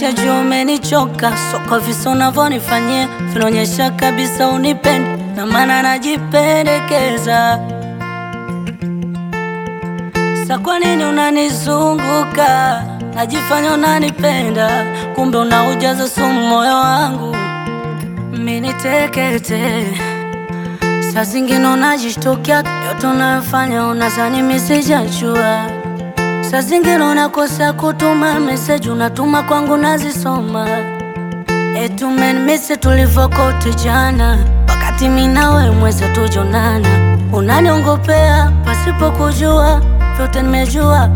najua umenichoka, so kwa visa unavyonifanyia vinaonyesha kabisa unipendi, na maana najipendekeza. Sa kwa nini unanizunguka? Najifanya unanipenda, kumbe unaujaza sumu moyo wangu, mini tekete. Saa zingine unajishtukia yote unayofanya, unazani mimi sijajua. Saa zingine unakosa kutuma message, unatuma kwangu nazisoma. Eti umenimisi tulivyokote jana, wakati mimi nawe mwezi tujonana. Unaniongopea pasipo kujua, vyote nimejua.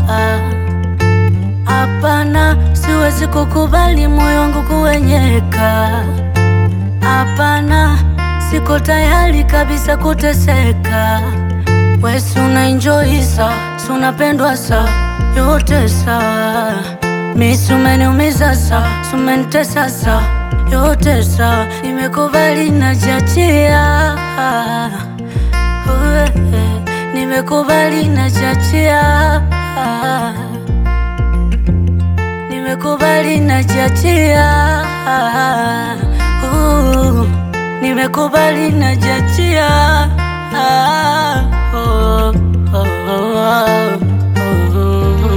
Hapana, siwezi kukubali moyo wangu kuwenyeka. Hapana, siko tayari kabisa kuteseka. We si una enjoy sa, si unapendwa sa, yote sawa. Mi si umeniumiza sa, si umenitesa sa, yote sawa. Nimekubali najiachia, Uwe, nimekubali najiachia, nimekubali najiachia, Uh, nimekubali najiachia. Oh, oh, oh, oh.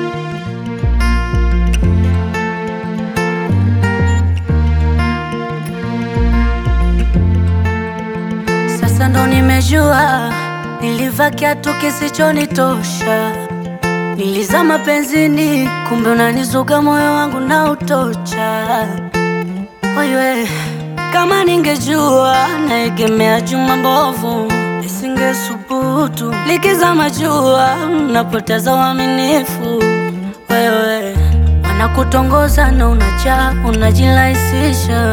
Sasa ndo nimejua nilivaa kiatu kisichonitosha, nilizama penzini, kumbe unanizuga moyo wangu na utocha. Oye, kama ningejua naegemea chuma mbovu, nisingesubutu likizama jua, napoteza uaminifu. Wewe wanakutongoza na unajaa, unajilaisisha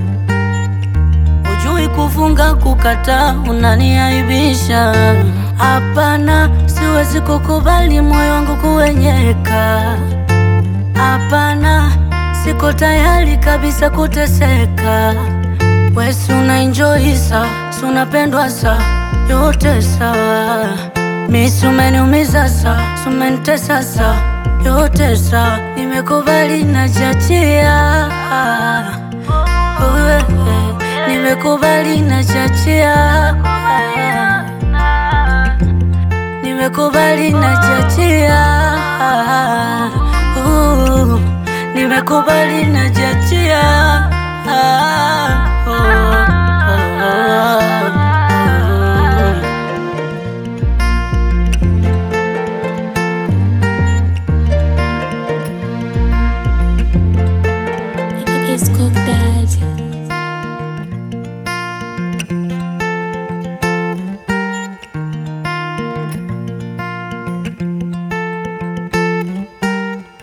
Ujui kufunga kukataa, unaniaibisha. Hapana, siwezi kukubali moyo wangu kuwenyeka. Hapana, siko tayari kabisa kuteseka. We si una enjoy sa, si unapendwa sa, yote sawa. Mi si umeniumiza sa, si umenitesa sa, yote sawa. Nimekubali najiachia, Uwe, nimekubali najiachia, nimekubali najiachia, Uh, nimekubali najiachia. Oh, oh, oh, oh. It's Cook Daddy.